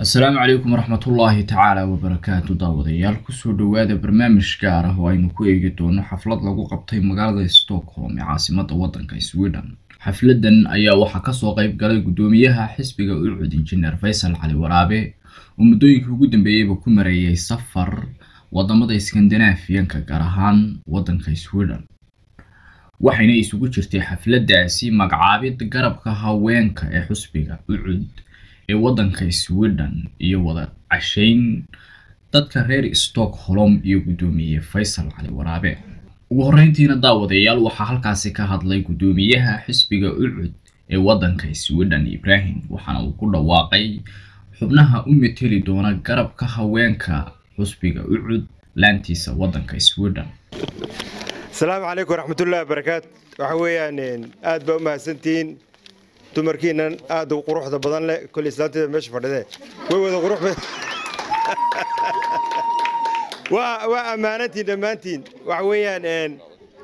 asalaamu calaykum waraxmatullaahi tacaala wabarakaatu daawadayaal kusoo dhowaada barnaamij gaar ah oo aynu ku eegi doono xaflad lagu qabtay magaalada stockholm ee caasimada wadanka sweden xafladan ayaa waxaa kasoo qayb galay gudoomiyaha xisbiga ucud injineer faysal cali waraabe oo muddooyinkii ugu dambeeyeyba ku mareeyay safar wadamada skandinaafiyanka gaar ahaan wadanka sweden waxayna isugu jirtay xafladaasi magacaabid garabka haweenka ee xusbiga ucud ee wadanka sweden iyo wada cashayn dadka reer stockholm iyo gudoomiye faysal cali waraabe ugu horreyntiina daawadayaal waxaa halkaasi ka hadlay gudoomiyaha xisbiga ucud ee wadanka sweden ibrahim waxaana uu ku dhawaaqay xubnaha u meteli doona garabka haweenka xusbiga ucud laantiisa wadanka sweden asalaamu calaykum waraxmatullahi wabarakaatu waxa weeyaan aad baa u mahadsantihiin dumarkiinan aad u quruxda badan leh kol islaanteeda meesha fadhidee way wada qurux waa waa ammaanantiin dhammaantiin waxa weeyaan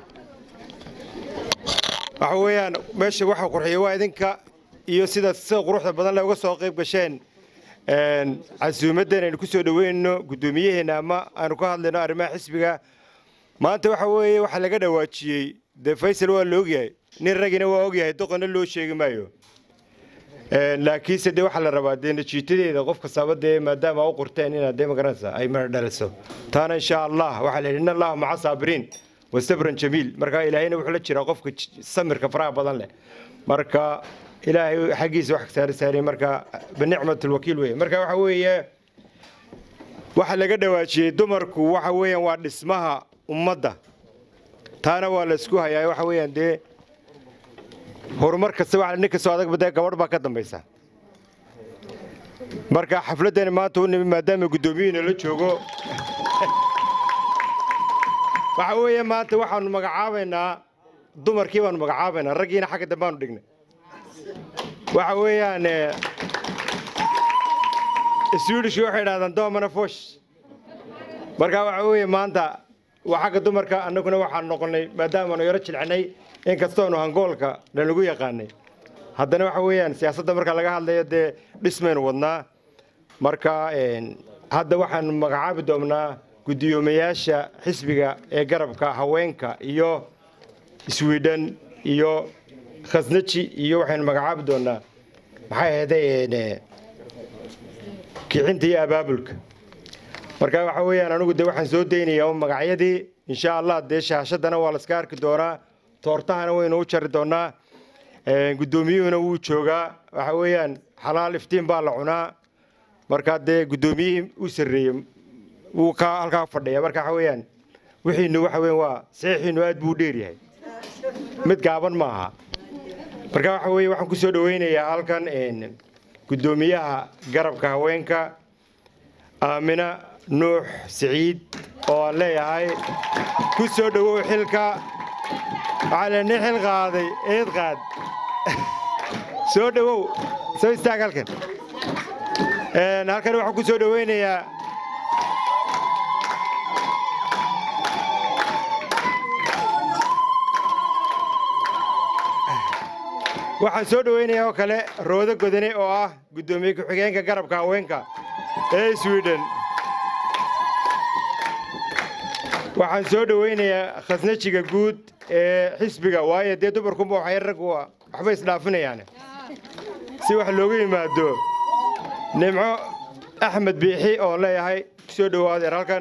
waxa weeyaan meesha waxa qurxiya waa idinka iyo sida sida quruxda badan leh uga soo qayb gasheen casuumaddan aynu ku soo dhoweynno guddoomiyaheena ama aanu ka hadlayno arrimaha xisbiga maanta waxa weeye waxaa laga dhawaajiyey dee faysal waa la ogyahay nin ragina waa ogyahay doqonna loo sheegi maayo laakiinse dee waxaa la rabaa dee najiitadeeda qof kastaaba dee maadaama u qorteen inaad dee magaranaysa ay mana dhaliso taana insha allah waxaa la yidhi in allaha maca saabiriin wa sabran jamiil marka ilaahayna wuxuu la jiraa qofka samirka faraha badan leh marka ilaahay xaggiisa wax saari saari marka binicmatulwakiil weye marka waxa weeye waxaa laga dhawaajiyey dumarku waxa weeyaan waa dhismaha ummadda taana waa la isku hayaa waxa weeyaan dee horumar kasta waa nin kastoo adag badee gabadh baa ka dambaysa marka xafladdani maanta u nimi maadaama guddoomiyuhuna la joogo waxa weeye maanta waxaanu magacaabaynaa dumarkii baanu magacaabaynaa raggiina xagga dambe aanu dhignay waxa weeyaan swedishki waxay idhahdaan domana fosh marka waxa weeye maanta waa xagga dumarka annaguna waxaan noqonnay maadaamaanu yaro jilcinay in kastoonu hangoolka lanagu yaqaanay haddana waxa weeyaan siyaasadda marka laga hadlayo dee dhismaynu wadnaa marka hadda waxaanu magacaabi doonnaa guddoomiyaasha xisbiga ee garabka haweenka iyo sweden iyo khasnaji iyo waxaynu magacaabi doonnaa maxay ahayday kicinta iyo abaabulka marka waxa weeyaan anigu dee waxaan soo daynayaa magacyadii insha allah dee shaashadana waa laska arki doonaa toortahana waynu u jari doonaa guddoomiyuhuna wuu joogaa waxa weeyaan xalaal iftiin baa la cunaa markaa dee guddoomiyihii u sarreeyey wuu ka halkaa fadhiya marka waxa weeyaan wixiinu waxa weyan waa saxiixiinu aad buu u dheeryahay mid gaaban ma aha marka waxa weeye waxaan ku soo dhoweynayaa halkan guddoomiyaha garabka haweenka aamina nuux siciid oo aan leeyahay ku soo dhowow xilka waxaa le nin xil qaaday eed qaad soo dhowow soo istaag halkan halkan waxaan ku soo dhoweynayaa waxaan soo dhoweynayaa oo kale roodo godane oo ah guddoomiye ku-xigeenka garabka haweenka ee sweden waxaan soo dhoweynayaa khasnajiga guud ee xisbiga waayo dee dumarkunba waxay raggu waxba isdhaafinayaan si wax loogu yimaado nimco axmed biixi oo leeyahay kusoo dhowaadeer halkan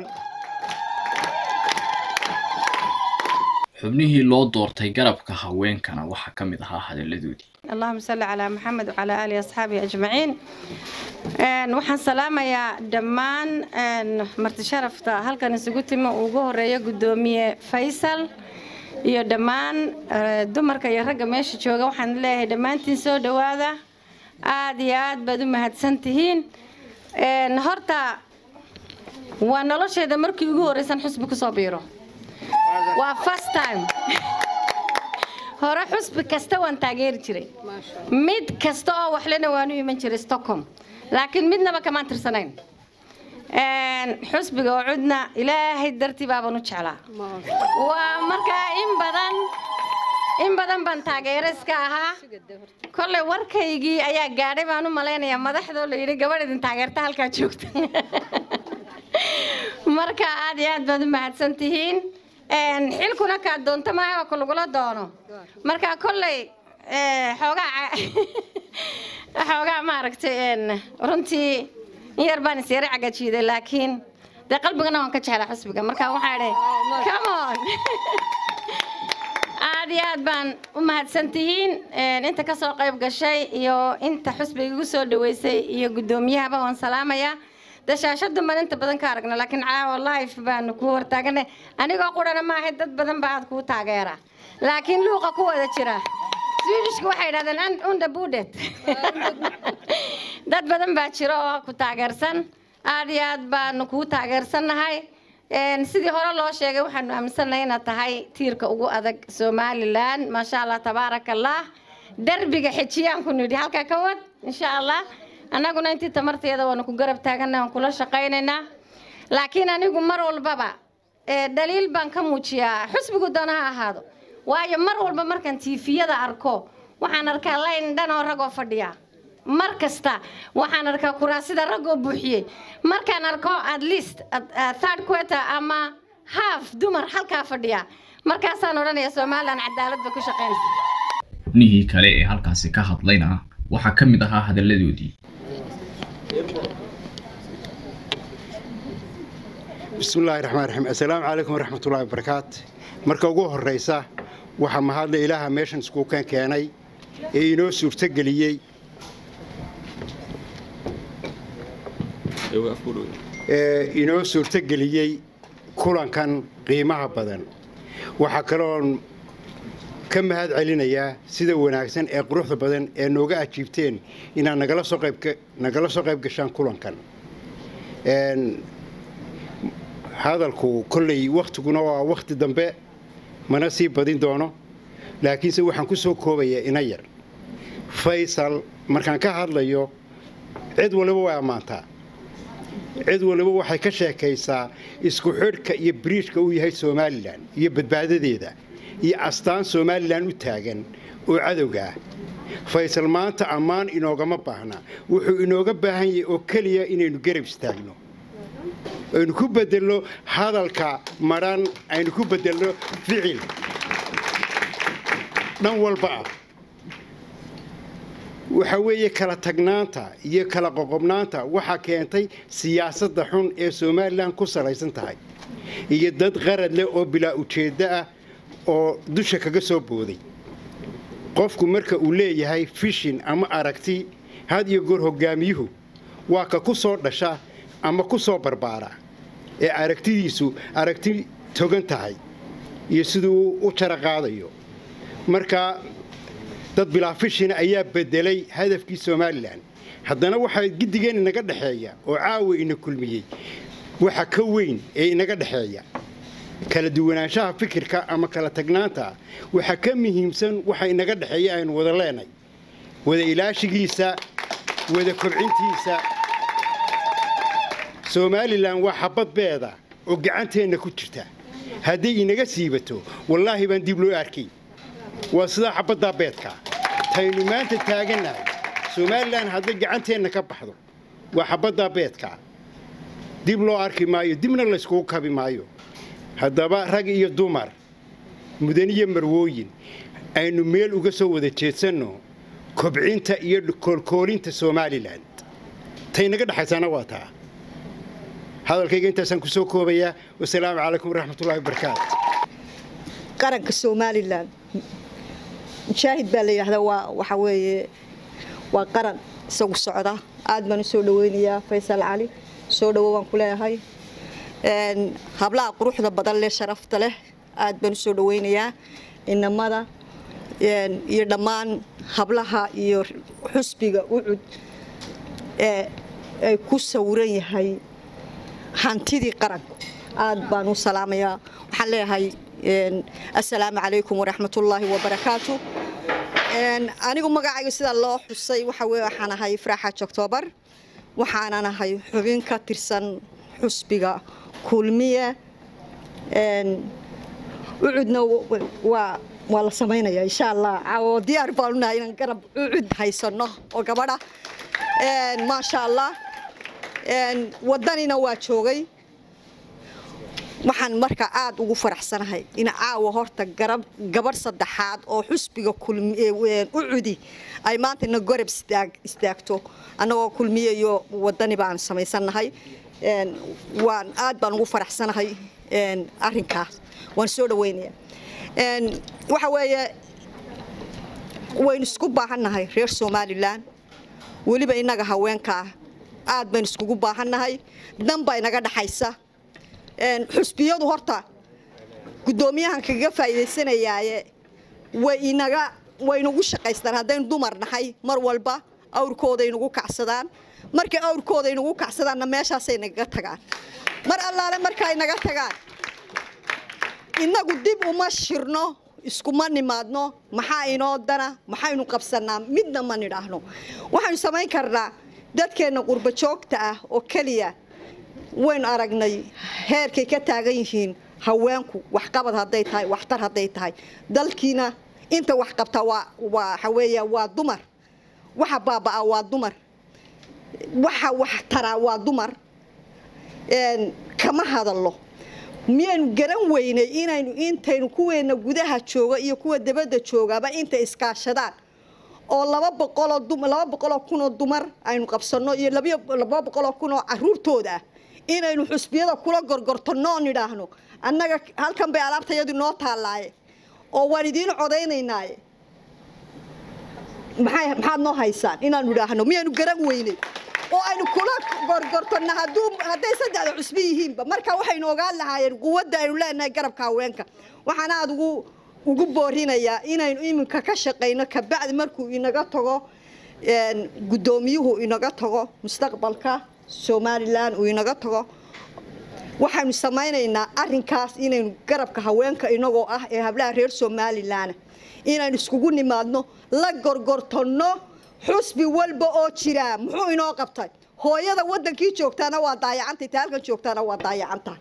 xubnihii loo doortay garabka haweenkana waxaa ka mid ahaa hadalladoodii allahuma salli calaa maxamed wacalaa aalihi asxaabihi ajmaciin waxaan salaamayaa dhammaan marti sharafta halkan isugu timi uu ugu horeeyo guddoomiye faysal iyo dhammaan dumarka iyo ragga meesha jooga waxaan leeyahay dhammaantiin soo dhowaada aada iyo aad baad u mahadsan tihiin horta waa nolosheeda markii ugu horreysan xusbi kusoo biiro waa first time hore xusbi kasta waan taageeri jiray mid kasta oo waxlena waanu iman jiray stockholm laakiin midnaba kamaan tirsanayn xusbiga oo cudna ilaahay dartii baabaan u jeclaa waa markaa in badan in badan baan taageero iska ahaa kolley warkaygii ayaa gaadhay baan u malaynayaa madaxdoo la yidhi gabadh idin taageerta halkaa joogta marka aad iyo aad baad u mahadsan tihiin xilkuna kaa doonto maaha waa ku lagula doono marka kolley xoogaa xoogaa maaragtay runtii in yar baan isyara cagajiiday laakiin dee qalbigana waan ka jeclaa xusbiga marka waxaa idhi come on aad iyo aad baan u mahadsan tihiin inta ka soo qayb gashay iyo inta xusbiga igu soo dhaweysay iyo guddoomiyahaba waan salaamayaa dashaashadu baan inta badan ka aragna laakiin caawa life baanu ku hortaaganay anigoo qurana maahay dad badan baa aad kuu taageera laakiin luuqa ku wada jira swedishka waxay yidhahdeen unda budet dad badan baa jira oo ku taageersan aad iyo aad baanu kuu taageersannahay sidii hore loo sheegay waxaanu aaminsannahay inaad tahay tiirka ugu adag somalilan maasha allah tabaaraka allah derbiga xijiyaan ku nidhi halkaa ka wad insha allah annaguna intii tamarteeda waanu ku garab taaganna waan kula shaqaynaynaa laakiin anigu mar walbaba dhaliil baan ka muujiyaa xusbigu doona ha ahaado waayo mar walba markaan tiifiyada arko waxaan arkaa layn dhan oo ragoo fadhiya mar kasta waxaan arkaa kuraasida ragoo buuxiyey markaan arko at least third quarter ama half dumar halkaa fadhiya markaasaan odhanaya somalilan cadaalad bay ku shaqaynaysa nihii kale ee halkaasi ka hadlayna waxaa ka mid ahaa hadalladoodii bismillahi raxmaan raxiim assalaamu calaykum waraxmatullahi wabarakaat marka ugu horraysa waxaa mahadle ilaaha meeshan iskuukan keenay ee inoo suurtogeliyey ee inoo suurtogeliyey kulankan qiimaha badan waxaa kaloon ka mahad celinayaa sida wanaagsan ee quruxda badan ee nooga ajiibteen inaad nagala soo qaybnagala soo qayb gashaan kulankan hadalku kolley wakhtiguna waa wakhti dambe mana sii badin doono laakiinse waxaan ku soo koobayaa ina yar faysal markaan ka hadlayo cid waliba way ammaantaa cid waliba waxay ka sheekaysaa isku xidhka iyo biriijka uu yahay somalilan iyo badbaadadeeda iyo astaan somalilan u taagan oo cadowga ah faysal maanta ammaan inoogama baahna wuxuu inooga baahan yahay oo keliya inaynu garab istaagno aynu ku bedelno hadalka madhan aynu ku bedelno ficil dhan walba ah waxa weeye kala tagnaanta iyo kala qoqobnaanta waxaa keentay siyaasadda xun ee somalilan ku salaysan tahay iyo dad qarad leh oo bilaa ujeeddo ah oo dusha kaga soo booday qofku marka uu leeyahay fishin ama aragti had iyo goor hogaamiyuhu waa ka ku soo dhasha ama ku soo barbaara ee aragtidiisu aragti togan tahay iyo siduu u jara qaadayo marka dad bilaa fishina ayaa bedelay hadafkii somalilan haddana waxaa giddigeen inaga dhexeeya oo caawa ina kulmiyey waxa ka weyn ee inaga dhexeeya kala duwanaanshaha fikirka ama kala tagnaanta waxaa ka muhiimsan waxa inaga dhexeeya aynu wada leenay wada ilaashigiisa wada kobcintiisa somalilan waa xabad beeda oo gacanteenna ku jirta hadday inaga siibato wallaahi baan dib loo arkay waa sidaa xabaddaa beedka taynu maanta taagannahay somalilan hadday gacanteenna ka baxdo waa xabaddaa beedka dib loo arki maayo dibna layskugu kabi maayo haddaba rag iyo dumar mudaniyo marwooyin aynu meel uga soo wada jeedsanno kobcinta iyo koolkoolinta somalilan taynaga dhexaysaana waa taa hadalkayga intaasaan ku soo koobayaa wasalaamu calaykum waraxmatullahi wabarakaatu qaranka somalilan mujaahid baa la yidhahdaa waa waxa weeye waa qaran isagu socda aad baan u soo dhaweynayaa faysal cali soo dhawo waan ku leeyahay hablaha quruxda badan leh sharafta leh aad baan u soo dhaweynayaa inamada iyo dhammaan hablaha iyo xusbiga ucud ee ay ku sawiran yahay hantidii qaranka aad baan u salaamayaa waxaan leeyahay assalaamu calaykum waraxmatullaahi wabarakaatu anigu magacayga sidaa loo xusay waxa weye waxaan ahay faraaxaaj octoobar waxaanan ahay xubin ka tirsan xusbiga kulmiye ucudna waa waa la samaynayaa insha allah oo diyaar baanu nahay inaan garab ucud haysano oo gabadha maasha allah wadanina waa joogay waxaan marka aada ugu faraxsanahay in caawa horta garab gabadh saddexaad oo xusbiga ucudi ay maanta ina gorab istaagto annagoo kulmiye iyo wadani baan samaysannahay waan aad baan ugu faraxsanahay arinkaas waan soo dhaweynaya waxa weeye waynu isku baahannahay reer somalilan weliba innaga haweenkaa aad baynu iskugu baahannahay dan baa inaga dhaxaysa xusbiyadu horta guddoomiyahan kaga faa'iidaysanayaaye way inaga waynugu shaqaystaan haddaynu dumar nahay mar walba awrkooday nagu kacsadaan markay awrkooday nagu kacsadaanna meeshaasay nagaga tagaan mar allaale markaay naga tagaan innagu dib uma shirno iskuma nimaadno maxaa inoo dana maxaynu qabsanaa midna ma nidhaahno waxaynu samayn karnaa dadkeenna qurba joogta ah oo keliya waynu aragnay heerkay ka taagan yihiin haweenku waxqabad hadday tahay waxtar hadday tahay dalkiina inta wax qabta waa waxa weeya waa dumar waxa baaba'aa waa dumar waxa wax taraa waa dumar kama hadallo miyaynu garan weynay inaynu intaynu kuweena gudaha jooga iyo kuwa dabadda joogaba intay iskaashadaan oo laba boqoloo laba boqoloo kunoo dumar aynu qabsanno iyo laba boqoloo kunoo caruurtooda ah inaynu xusbiyada kula gorgortanoo nidhaahno annaga halkan bay alaabtayadu noo taallaaye oo waan idiin codaynaynaaye maxay maxaad noo haysaan inaanu idhaahno miyaynu garan weynay oo aynu kula gorgortano hadduu hadday saddexda cusbi yihiinba marka waxaynu ogaan lahaayeen quwadda aynu leenahay garabka haweenka waxaan aada ugu ugu boorinayaa inaynu iminka ka shaqayno kabacdi markuu inaga tago guddoomiyuhu inaga tago mustaqbalka somalilan uu inaga tago waxaynu samaynaynaa arinkaas inaynu garabka haweenka inagoo ah ee hablaha reer somalilan inaynu iskugu nimaadno la gorgortanno xusbi walba oo jiraa muxuu inoo qabtay hooyada wadankii joogtaana waa daayacantay ta halkan joogtaana waa daayacanta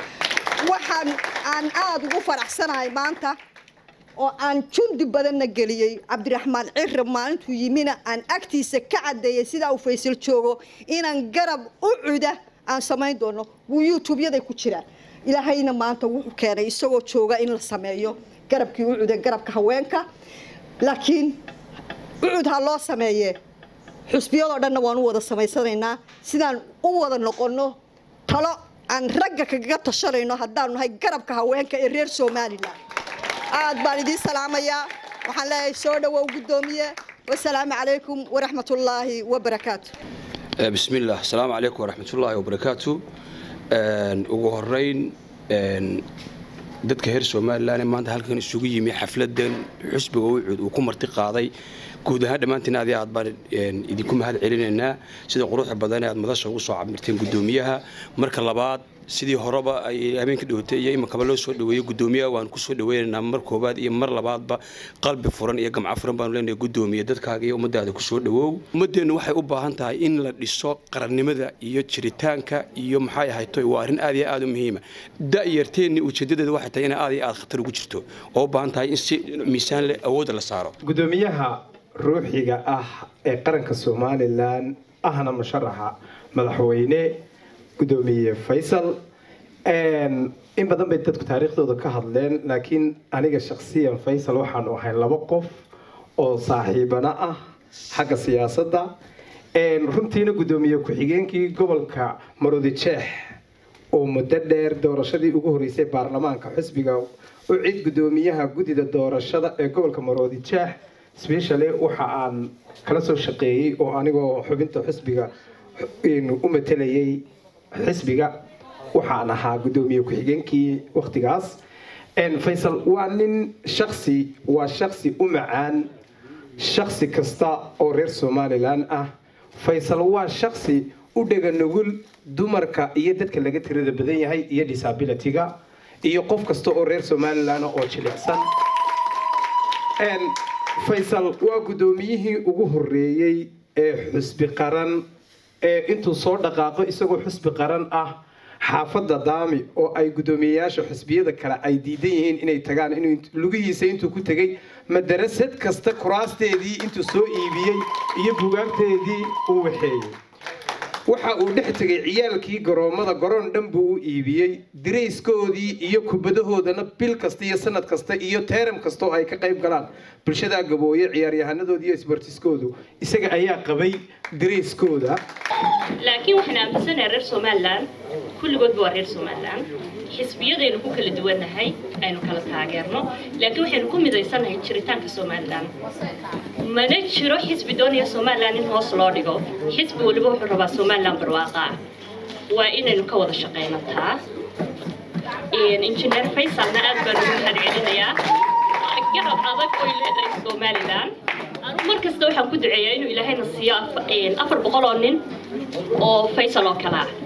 waxaan aan aada ugu faraxsanahay maanta oo aan jundi badanna geliyey cabdiraxmaan cirab maalintuu yimina aan agtiisa ka cadeeyey sidaa uu faysal joogo inaan garab u cuda aan samayn doono wuu youtubyaday ku jiraan ilaahayna maanta wuxuu keenay isagoo jooga in la sameeyo garabkii u cuda garabka haweenka laakiin ucud ha loo sameeyee xusbiyadoo dhanna waan u wada samaysanaynaa sidaan u wada noqonno talo aan ragga kagaga tashanayno haddaanu nahay garabka haweenka ee reer somalilan aad baan idiin salaamayaa waxaan leeyahay soo dhawow guddoomiye wasalaamu calaykum waraxmat ullaahi wabarakaatu بسم الله السلام عليكم ورحمة الله وبركاته ugu horeyn dadka reer somalilan maanta halkan isugu yimi xafladan xusbiga ucud uu ku marti qaaday guud ahaan dhammaantiin aad aad baan idinku mahad celinaynaa sida quruxda badan ee aad madasha ugu soo cabirteen guddoomiyaha marka labaad sidii horeba ay habeenka dhawatay iyo iminkaba loo soo dhaweeyey guddoomiyaha waan kusoo dhaweynaynaa mar koobaad iyo mar labaadba qalbi furan iyo gamco furan baanu leenahay guddoomiye dadkaaga iyo ummadaada kusoo dhawow ummadeennu waxay u baahan tahay in la dhiso qarannimada iyo jiritaanka iyo maxay ahayto waa arrin aad iyo aad u muhiima da'yarteenni ujeedadeeda waxay tahay in aad iyo aad khatar ugu jirto oo u baahan tahay in si miisaan leh awoodda la saaro guddoomiyaha ruuxiga ah ee qaranka somalilan ahna musharaxa madaxweyne guddoomiye faysal in badan bay dadku taariikhdooda ka hadleen laakiin aniga shakhsiyan faysal waxaanu ahay laba qof oo saaxiibana ah xagga siyaasadda runtiina guddoomiye ku-xigeenkii gobolka maroodijeex oo muddo dheer doorashadii ugu horeysay baarlamaanka xisbiga u cid guddoomiyaha guddida doorashada ee gobolka maroodijeex sbeshale waxa aan kala soo shaqeeyey oo anigoo xubinta xisbiga u matelayay xisbiga waxaan ahaa guddoomiye ku-xigeenkii wakhtigaas faysal waa nin shaksi waa shaksi u macaan shaksi kasta oo reer somalilan ah faysal waa shaksi u dhega nugul dumarka iyo dadka laga tirada badan yahay iyo disabilityga iyo qof kasta oo reer somalilan oo jilicsan faysal waa guddoomiyihii ugu horeeyey ee xusbi qaran ee intuu soo dhaqaaqo isagoo xusbi qaran ah xaafadda daami oo ay guddoomiyeyaasha xisbiyada kale ay diidan yihiin inay tagaan inuu lugihiisa intuu ku tegey madarasad kasta kuraasteedii intuu soo iibiyey iyo bugaagteedii uu waxeeyey waxa uu dhex tegay ciyaalkii garoommada garoon dhan buu u iibiyey dirayskoodii iyo kubadahoodana bil kasta iyo sanad kasta iyo teeram kasta oo ay ka qayb galaan bulshadaa gabooye ciyaaryahanadooda iyo isbartiskoodu isaga ayaa qabay dirayskooda laakiin waxaan aaminsanahay reer somalilan kulligoodba waa reer somalilan xisbiyadaynu ku kala duwannahay aynu kala taageerno laakiin waxaynu ku midaysannahay jiritaanka somalilan mana jiro xisbi doonaya somalilan in hoos loo dhigo xisbi waliba wuxuu rabaa somalilan barwaaqa ah waa inaynu ka wada shaqayno taa injineer faysalna aad baan ugu mahadcelinayaa garab adag oy leedahay somalilan anu mar kasta waxaan ku duceeyaa inuu ilaahayna siiyo afar boqol oo nin oo faysal oo kale ah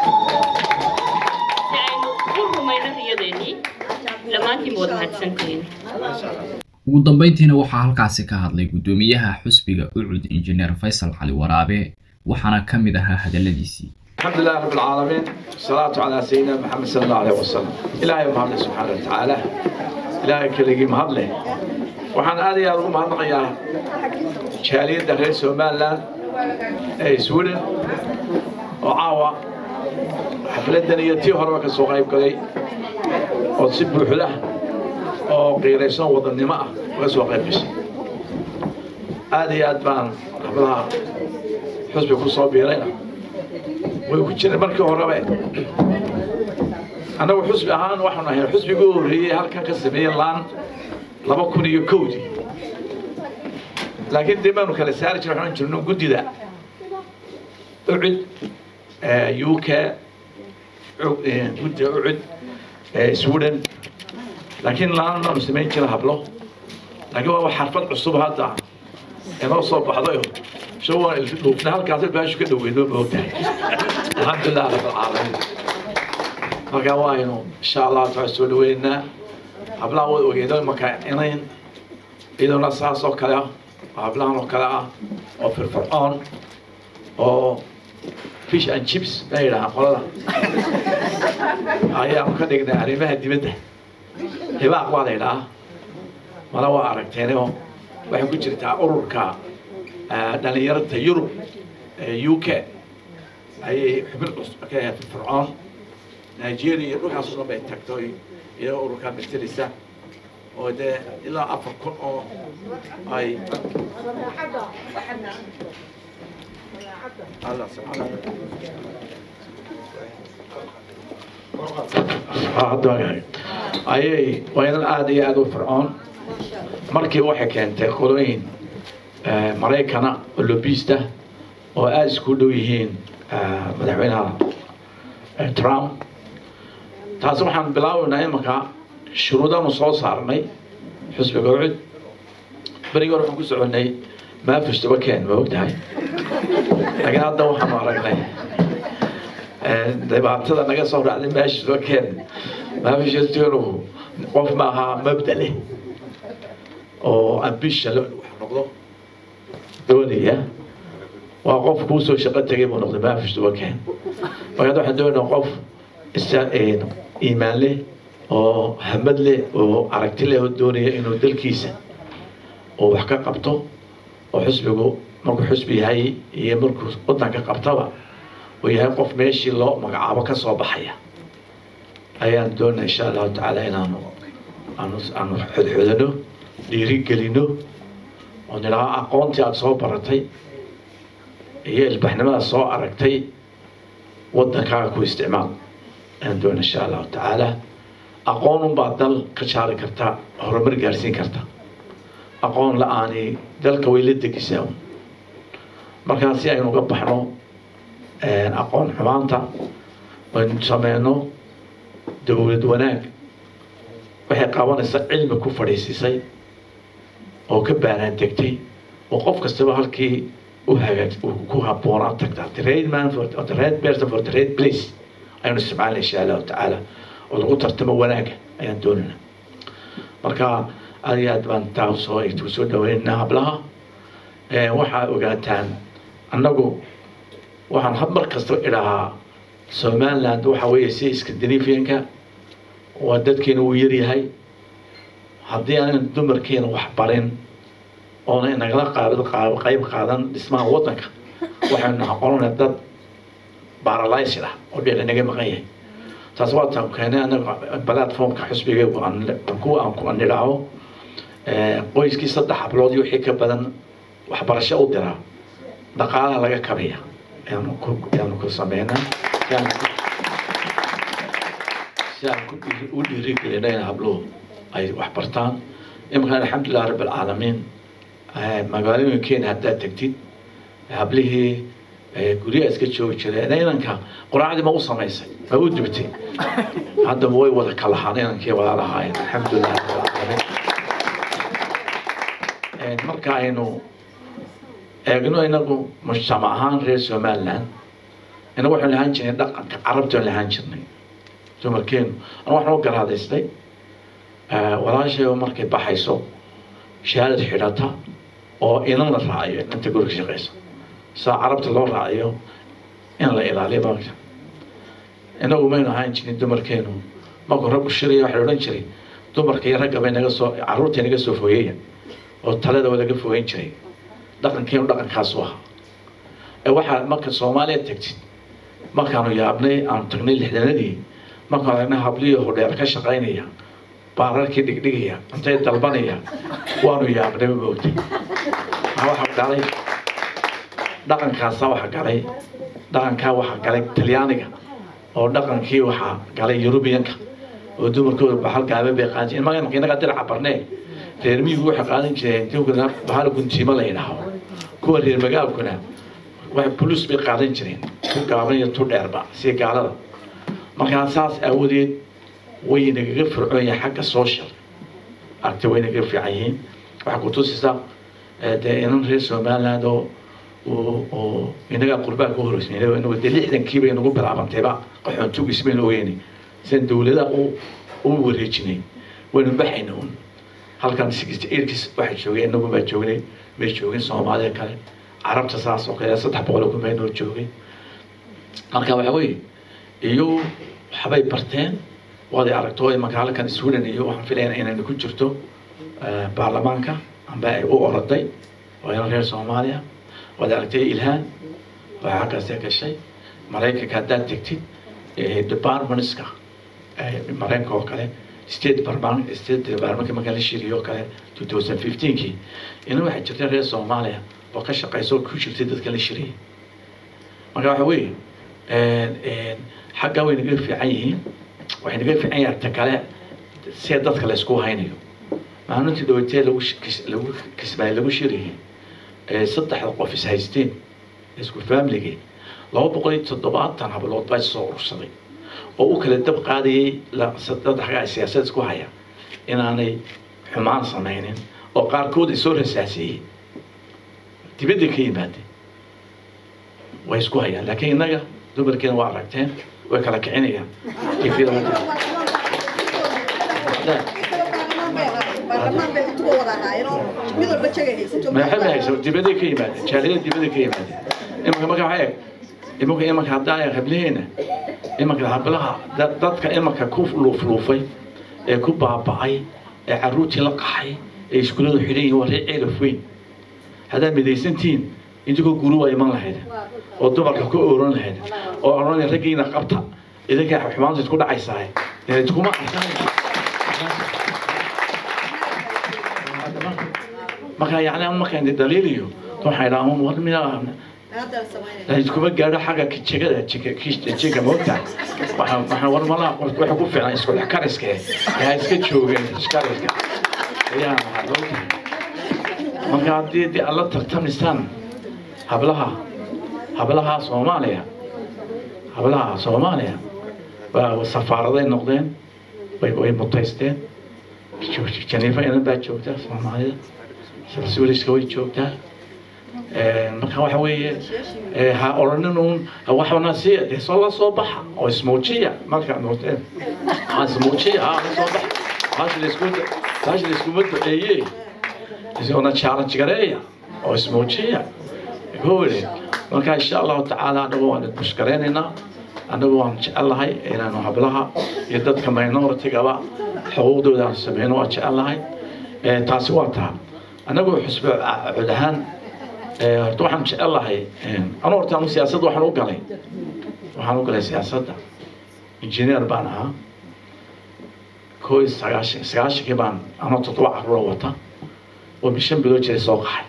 si aynu u rumayno riyadeenii dhammaantiin wada mahadsantihiin ugu dambeyntiina waxaa halkaasi ka hadlay guddoomiyaha xusbiga ucud injineer faysal cali waraabe waxaana ka mid ahaa hadalladiisii الحمد لله رب العالمين والصلاة على سيدنا محمد صلى الله عليه وسلم إلهي محمد سبحانه وتعالى إلهي كليجي مهضله وحن آدي أرغو مهضنا يا شاليد دخل سومان لان أي سودن وعاوة حفلة دنيتي هروا كسوق غيب كلي وتصب حله وقيريسون وضن نماء وكسوق غيب بس آدي أدبان حفلها حسبي كل بيرينا way ku jireen markii horeba annagu xusbi ahaan waxaanu ahay xusbigii u horreeyey halkan ka sameeyey laan laba kun iyo kowdii laakiin dee baanu kala saari jira waxaan jirno guddida ucud u k guddida ucud sweden laakiin laan baanu samayn jira hablo laakiin waa xarfad cusub hadda inoo soo baxdayo شو لوبنا هالكاس باش كده وينو موتى الحمد لله رب العالمين marka waaynu insha allah taala soo dhaweynaa hablaha way ogeedeen marka inayn iyaduna saas oo kale ah hablahan oo kale ah oo firfircoon oo fish and chips bay yidhahaan qolada ayaanu ka dhignay arrimaha dibadda hibaaq waa la yidhahaa mana waa aragteenoo waxay ku jirtaa ururka dhalinyarada yurub u k ayay xubin cusub ka ahayd fircoon nigeria iyo dhulkaas oo dhan bay tagto iyo ururkaa metelisa oo dee ilaa afar kun oo ay Allah subxaana ayay waynan aada iyo aada u fircoon markii waxay keentay qolooyin maraykana oo lobista oo aada isku dhow yihiin madaxweynaha trump taasi waxaan bilaabaynaa imanka shuruudanu soo saarnay xusbiga ucud berigii hore waxaan ku soconnay maafish dabakeen ma ogtahay laakiin hadda waxaanu aragnay dhibaatada naga soo raacday maafish dabakeen maafish dabakeen qof maaha mabda leh oo ambition wax noqdo doonaya waa qof kuu soo shaqo tegay buu noqday maafish dabakeen markaad waxaan doonaynaa qof iimaan leh oo hamad leh oo aragti leh oo doonaya inuu dalkiisa oo wax ka qabto oo xusbigu markuu xusbi yahay iyo markuu wadanka qabtaba uu yahay qof meeshii loo magacaabo ka soo baxaya ayaan doonaa insha allahu tacaala inaanu aanu aanu xodxodano dhiirigelino oo nidhaha aqoontii aada soo baratay iyo ilbaxnimada soo aragtay wadankaaga ku isticmaal ayaan doona insha allahu tacaala aqoon unbaa dal ka jaari karta horumar gaarsiin karta aqoon la-aani dalka way la degisaa markaa si aynu uga baxno aqoon xumaanta aynu sameyno dowlad wanaag waxay qabanaysaa cilmi ku fadhiisisay oo ka baanaan degtay oo qof kastaba halkii u hagaag ku habboonaan tagtaa the right man for the right person for the right place ayanu isticmaalna insha allahu tacaala oo lagu tartamo wanaaga ayaan doonayna marka aad iyo aad baan taa soo soo dhaweynaa hablaha waxaa ogaataan annagu waxaan hab mar kasta idhahaa somaliland waxa weeye si scandinavianka waa dadkeena uu yaryahay haddii aanan dumarkeena wax barin oona inagala qaabid qaab qayb qaadan dhismaha waddanka waxaynu noqonayna dad baralysed ah oo dheer inaga maqan yahay taas waa taan keenay anaga platformka xisbiga ku aan ku nidhaaho qoyskii saddex hablood iyo wixii ka badan waxbarasho u diraa dhaqaalaha laga kabaya ayaanu ku ayaanu ku sameynaa si aan ku- si aan ku dhiiri- u dhiirigelinayna habluhu ay wax bartaan iminka alxamdulilah rabb alcaalamiin eh, magaalooyinkeena haddaad tegtid hablihii eh, guryaha iska joogi jireen inanka quraacdii ma u samaysay ma u dubtay haddaba way wada kalahaan inankii walaalahaayeen alxamdulilah rabbil caalamiin Eh, marka aynu eegno inagu mujtamac ahaan reer somaliland inagu waxaan lahaan jirnay dhaqanka carabta aan lahaan jirnay dumarkeenu anu waxaan u garaadaystay walaashay markay baxayso shahaadad xidhata oo inan la raaciyo inta guriga shaqaysa saa carabta loo raaciyo in la ilaaliyo maagta inagu maynu ahaan jirin dumarkeenu markuu raggu shiraya waxaa la odhan jiray dumarka iyo ragga bay naga soo carruurtay naga soo fogeeya oo talada waa laga fogeyn jiray dhaqankeenu dhaqankaasu ahaa ee waxaa marka soomaaliya tagtid markaanu yaabnay aanu tagnay lixdanadii markaanu aragnay habliyo hodheer ka shaqaynaya baararkii dhigdhigaya intay dalbanaya waanu yaabnay ma moogtay waxa galay dhaqankaasa waxa galay dhaqankaa waxa galay talyaaniga oo dhaqankii waxaa galay yurubiyanka oo dumarkooda bahal gaaban bay qaadan jireen maga inaga diraca barnee reer miyigu waxay qaadan jireen dinkuna bahal guntiimo la yidhaaho kuwa reer magaalkuna wax bulus bay qaadan jireen ku gaaban iyo tu dheerba si gaalada markaa saas aawadeed way nagaga fircoon yahay xagga social aragti way nagaga fiican yihiin waxaa ku tusaysaa eh, dee inan reer somaliland oo oo oo inagaa qurbaan ku horreysay inagu dee lixdankii bay nagu bilaabantayba qaxoontugiis baynu ogeynay sidan dowladaha u u wareejinay waynu baxayna un halkan sixty eightkiis waxaa joogay inagu baa joognay may joogin soomaalida kale carabta saas oo kale saddex boqol oo kun bay noo joogay marka waxa weeye iyo waxbay barteen waad ay aragto imanka halkan sweden iyo waxaan filayaa inayna ku jirto eh, baarlamaanka amba ay u oroday waa ina reer soomaaliya waad aragtay ilhaan waxaa halkaasee gashay maraykanka haddaad tegtid eh, departmentska eh, maraykanka oo kale state department state departmentka marka la shiriyo oo kale 2015kii ina waxaa jirta reer soomaaliya oo ka shaqaysa oo ku jirtay dadka la shiriyay marka waxa weeye xagga way naga fiican yihiin waxay naga fiican yahay ta kale see dadka la isku haynayo maalintii dhawatee lagu sh- kis- lagu kismaay lagu shirayay ee saddexda qof is haysteen isku faamligii laba boqol iyo toddobaatan hablood baa soo urursaday oo u kala dab qaadayay la- saddexgaa siyaasad isku haya inaanay xumaan samaynin oo qaarkood ay soo rasaasiyey dibadda ka yimaadeen way isku hayaan laakiin innaga dumarkeena waa aragteen way kala kicinayaan tifyada ma jirto. baarlamaan bay intuba wada ahaayeenoo mid walba jagay haysato maxay hayso dibadda ka yimaadeen jaaliyada dibadda ka yimaadeen imanka marka waxay eg imanka imanka haddaa hablaheena imanka hablaha da- dadka imanka ku luufluufay ee ku baaba'ay ee carruurtii la qaxay ee iskuulladu xidhan yihiin waa reer ceelaf weyn haddaad midaysantihiin intigoo guru waa iman lahayd oo dumarka ku ooran lahayd oo odhanaya raggiina qabta idinka xumaanta isku dhacaysaa dee iskuma arkaan marka yani markaan daliiliyo waxay dhahaan war miyaa hadda samaynaya iskuma gaadho xagga jegada jega moogta waxaan waxaan war malaha qof waxa ku fiican isku dhex kariska eh yaa iska joogeen iskariska ayaa waxaa loo tahay marka haddii dee alla tartamisaan hablaha hablaha soomaaliya hablaha soomaaliya waa safaaraday noqdeen way way mutaysteen janiifa inan baa joogta soomaalida suuliska way joogtaa marka waxa weeye eh, ha odhanin uun waxana si dee soo la soo baxa oo ismuujiya marka noqdeen ha ismuujiya ha la soo baxa baashi laisku baashi laiskuma duceeye isagona challenge gareeya oo ismuujiya gowle marka insha allahu tacaala anagu waan bushgareynaynaa annagu waan jecellahay inaanu hablaha iyo dadka minoritigaba xuquuqdooda aan sameyno waan jecellahay taasi waa taa annagu xusbe cod ahaan horta waxaan jecellahay anu horta anu siyaasadda waxaan u galay waxaan u galay siyaasadda engineer baan ahaa koo iyo sagaashan sagaashankii baan anoo toddoba carruura wata oo bishan bilood jiray soo qaxay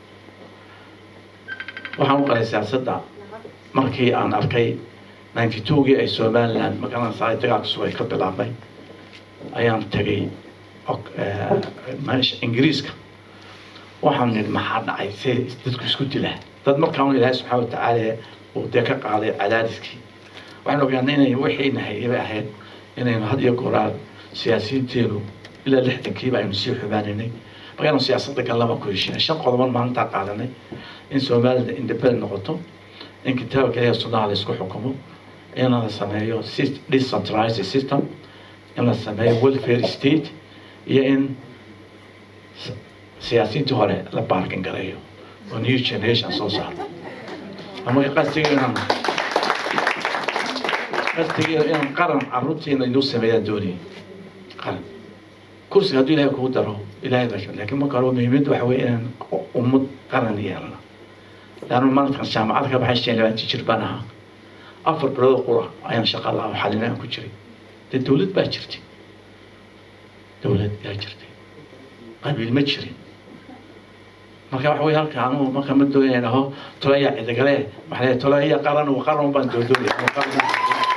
waxaan u galay siyaasadda markii aan arkay ninety twogii ay somaliland magaranaysaa dagaalka sugay ka bilaabmay ayaan tegay meesha ingiriiska waxaan nidhi maxaa dhacay see dadku isku dilaa dad markaan ilaahay subxaana watacaala uu dee ka qaaday cadaadiskii waxaan ogaanay inay wixiina hayaba ahayd inaynu had iyo gooraan siyaasiyiinteenu ilaa lixdankiiba aynu sii xubaanaynay markaanu siyaasadda gallaba ku heshinay shan qodoban maalintaa qaadanay in soomaalida independent noqoto in kitaabka ilaha sunnaha la isku xukumo in la sameeyo decentralized system in la sameeyo welfare state iyo in siyaasiyiintii hore la baarkin gareeyo oo new generation soo saarto marka qastiga inaan qastiga inaan qaran carruurtiina inuu sameeyaan doonayay qaran kursiga hadduu ilaahay kugu daro ilaahay baa laakiin marka hore muhiimadda waxa weeye inaan ummad qaran yeelno laannu maalinkan jaamacad ka baxay shan labaatan jir baan ahaa afar bilood qura ayaan shaqa lahaa oo xalina aan ku jiray dee dowlad baa jirtay dowlad yaa jirtay qabiil ma jirin marka waxa weye halka anugu marka ma doonaya dhaho tolaya cidigale waxaa leeyahay tolaya qaran wa qaran baan doodoonaya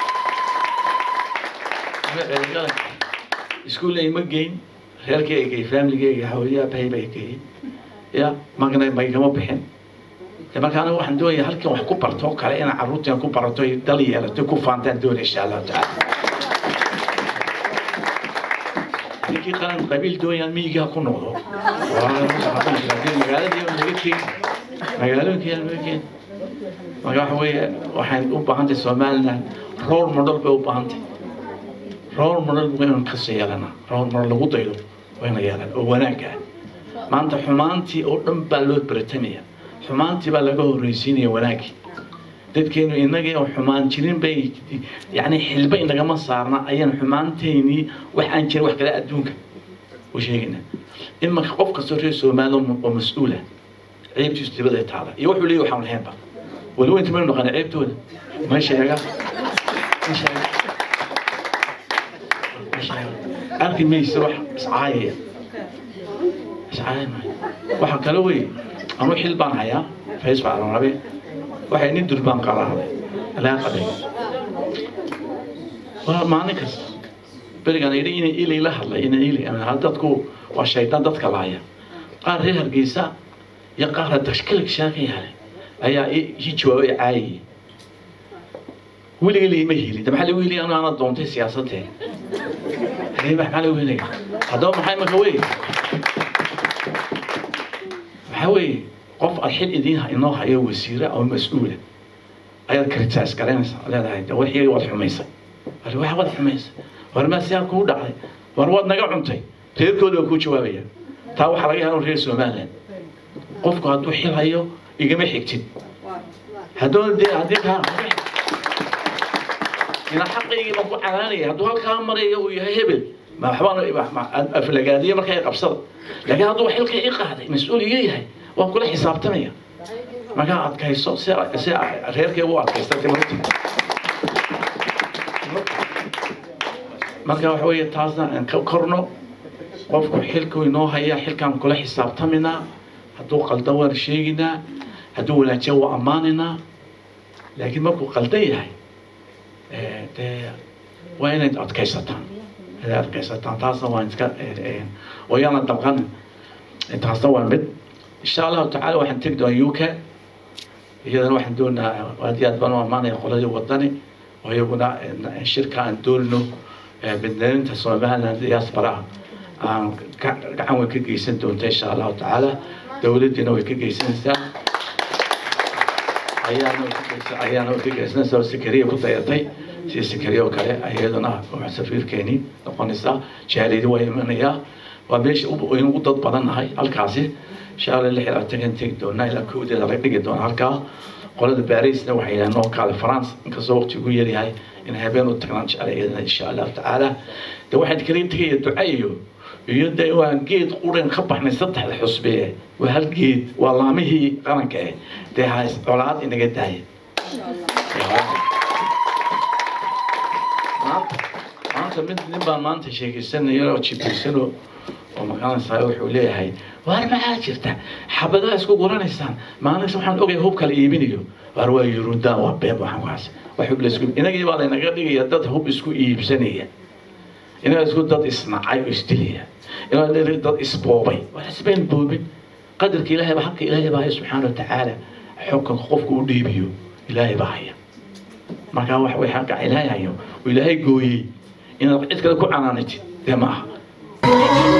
iskuulla ima geyn reerkii ay geeyey familigeyga hawliyaa bahay bay geeyey ya magna maygama bixin marka aniga waxaan doonaya halkan wax ku barto oo kale inaan carruurtan ku barato ay dal yeelato ku faantaan doonaya insha allahu tacaala ninkii qaran qabiil doonayaan miyigaa ku noqdo magaaladii laga keeni magaalooyinkii laga keeni marka waxa weeye waxaan u baahantahay somaliland role model bay u baahantahay role model waynu kasii yeelana role model lagu daydo wayna yeelan oo wanaagga ah maanta xumaantii oo dhan baa loo baratamaya xumaantii baa laga horreysiinaya wanaaggii dadkeenu inagii oo xumaan jirin bay yani xilba inagama saarna ayaan xumaanteynii wax aan jirin wax kale adduunka u sheegayna imanka qof kastoo reer soomaali oo mas-uula ceebtiisu dibada ay taala iyo wuxuu leeyahy waxaan lahaynba weli weynta maynu naqana ceebtooda ma sheega ma sheega arki maysa wax iscaayaya iscaaya maayo waxa kale wey anuu xil baan hayaa facebook aan rabe waxay nin durbaan qaraaday laga qaday waa maalin kasta berigaan yidhi inay ilay la hadlay inay ilay hal dadku waa shaydaan dadka laaya qaar reer hargeysa iyo qaar dashkalig shaaka yaale ayaa ii jawaabay caayay weligay liima helin maxaa lagu helay anu ana doontay siyaasadee maxaa lagu helay haddaba maxay marka wey waxaa weeye qof aad xil idiin inoo hayo wasiira oo mas-uula ayaad kritiise garanaysaa leedahay de wixii waad xumaysay war wax waad xumaysay war maa sidaa kuu dhacday war waad naga cuntay reerkooda waa kuu jawaabaya taa waxaa laga yahaa reer somaliland qofku hadduu xil hayo igama xigtid hadduu dee haddii kaa ina xaqaygii baan ku canaanaya hadduu halkaa marayo uu yahay hebel ma waxbaan aflagaadiye markaa qabsada laakiin hadduu xilka i qaaday mas-uul iga yahay waan kula xisaabtamaya markaa adkayso si si reerkayga u adkaysta timarta marka waxa weeye taasna aan ka korno qofku xilku inoo haya xilkaan kula xisaabtaminaa hadduu qaldan waan sheeginaa hadduu wanaajiya waa ammaanaynaa laakiin markuu qaldan yahay dee waa inayd adkaysataan inayd adkaysataan taasna waan iska oo yaana dabqanin taasna waa mid insha allahu tacaala waxaan tegi doonaa u k iyadana waxaan doonaa aad iyo aad baan u ammaanaya qoladii wadani oo iyaguna shirka aan doonino badnaaninta somaliland diaspora aan gacan way ka geysan doonta insha allahu tacaala dowladdiina way ka geysanaysaa ayaana ayaana way ka geysanaysaa oo sakariya ku dayatay sida sakariya oo kale iyaduna safiirkeeni noqonaysaa jaalidi waa imanayaa waa meesha aynu u dad badan nahay halkaasi insha allah lix iyo labaatankan tegi doonaa ilaa kowdeeda laga dhigi doona halkaa qolada barisna waxay yidhahdeen noo kaale france inkastoo waqti ugu yaryahay in habeen u tagnaan jeclay iyadana insha allahu tacaala de waxaan kala tegaya duca iyo iyo de waa geed quran ka baxnay saddexda xusbe waa hal geed waa laamihii qaranka eh dee ha colaad inaga daaya maanta maanta mid nin baan maanta sheekaysanaya oo jibirsano oo maqanaysaa wuxuu leeyahay waar maxaa jirta xabadaha isku guranaysaan maalinta waxaan ogay hub kala iibinayo waar waa yurundaan waa beeb waxaan kuhaas wax hub la isku inagii baa laynaga dhigaya dad hub isku iibsanaya inaga isku dad isnacay oo isdilaya inaga dad isboobay waa isbayn boobin qadarka ilaahay baa xaqka ilaahay baa haya subxaana watacaala xukunka qofku u dhiibiyo ilaahay baa haya markaa wax way xaqa ilaahay hayo oo ilaahay gooyey inaad cid kale ku canaanatid dee ma aha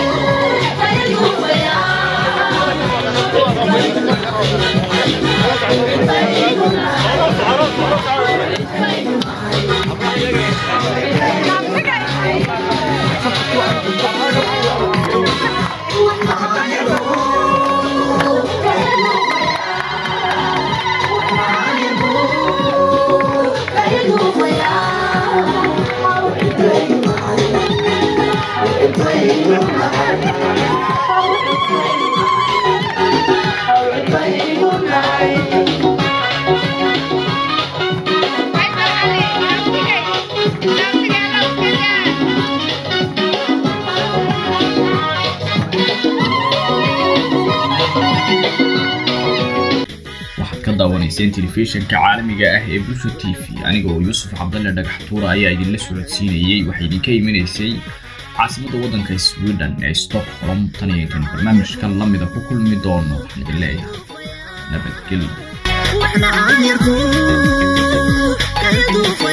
waxaad ka daawanayseen telefishinka caalamiga ah ee bulsha t v aniga oo yuusuf cabdalle dhagax tuura ayaa idinla socodsiinayey waxay idinka imanaysay caasimadda waddanka sweden ee stockholm tan iyo intan barnaamijkan lamida ku kulmi doono waxaan idin leeyahay nabadgelyo واحنا عن يرضوك يا دوب